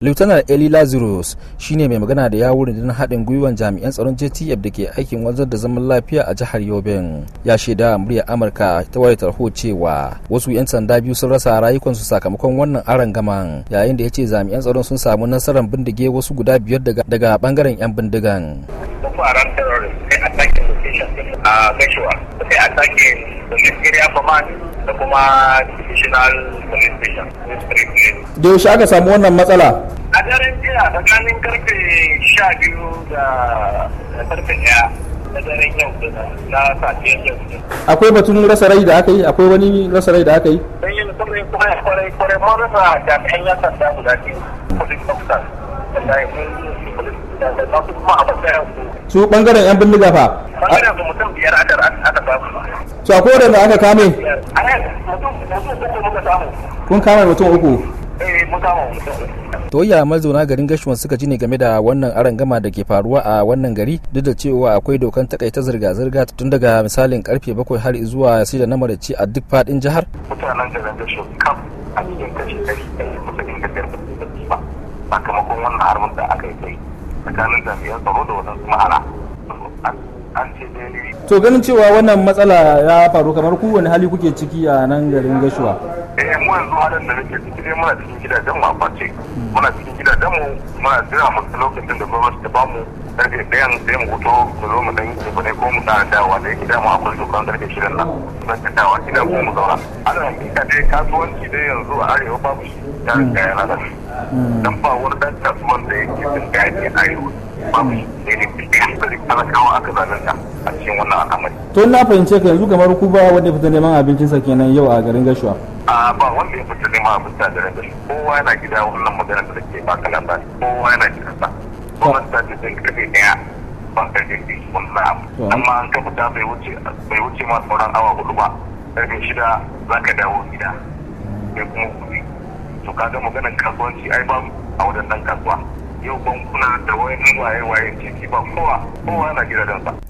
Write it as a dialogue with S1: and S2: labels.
S1: lieutenant eli lazarus shine mai magana da yawun rundunar haɗin gwiwan jami'an tsaron jtf da ke aikin wanzar da zaman lafiya a jihar yobin ya shaida muryar amurka ta wayar tarho cewa wasu 'yan sanda biyu sun rasa rayukansu sakamakon wannan aron gaman yayin da ya ce jami'an tsaron sun samu nasarar bindige wasu guda biyar daga bangaren 'yan bindigan
S2: a gashuwa sai a sake police area command da kuma divisional police station
S1: da yaushe aka samu wannan matsala
S2: a daren jiya tsakanin karfe sha biyu da karfe daya na daren yau da na safiyar yau
S1: akwai batun rasa rai da aka yi akwai wani rasa rai da aka yi
S2: don yin kwarai kwarai kwarai kwarai mun rasa jami'an yan sanda guda biyu police officers da da masu kuma a matsayin su
S1: su bangaren 'yan bindiga fa
S2: bangaren su mutum biyar aka aka samu
S1: su akwai wadanda aka kame
S2: a nan mutum mutum uku muka samu
S1: kun kame mutum uku
S2: eh mun samu mutum
S1: to ya mazauna garin gashuwan suka ji ne game da wannan arangama da ke faruwa a wannan gari duk da cewa akwai dokan takaita zirga-zirga tun daga misalin karfe bakwai har zuwa shida na maraci a duk fadin jihar
S2: mutanen garin gashuwa kam a cikin kashi ɗari ɗari musulun da biyar ba sakamakon wannan harbin da aka yi kai tsakanin jami'an tsaro da wadansu ma'ana an ce dai
S1: to ganin cewa wannan matsala ya faru kamar ku wani hali kuke ciki a nan garin gashuwa
S2: eh mu yanzu halin da nake ciki dai muna cikin gidajen mu a kwace muna cikin gidajen mu muna jira mu lokacin da gwamnati ta bamu karfe ɗayan sai mu fito mu zo mu dan yi ne ko mu tsara dawa da yake dama akwai dokan karfe shirin nan zan ta dawa gidan ko mu zauna ana hakika dai kasuwanci dai yanzu a arewa babu shi ya riga ya lalace dan ba wani dan kasuwan da yake jin daɗi a arewa babu shi sai ne da talakawa aka zalunta a cikin wannan al'amari
S1: to na fahimce ka yanzu kamar ku ba wanda ya fita neman abincinsa kenan yau a garin gashuwa
S2: a ba wanda ya fita neman abinci a garin gashi kowa yana gida wannan maganar da take baka labari kowa yana gida sa gwamnati ta ce sai karfe daya ban karfe biyu wannan abu amma an ka fita bai wuce bai wuce ma sauran awa hudu ba karfe shida za ka dawo gida sai kuma kuɗi to kaga maganar kasuwanci ai ba a wadannan kasuwa yau bankuna da wani waye-waye titi ba kowa kowa yana gidajensa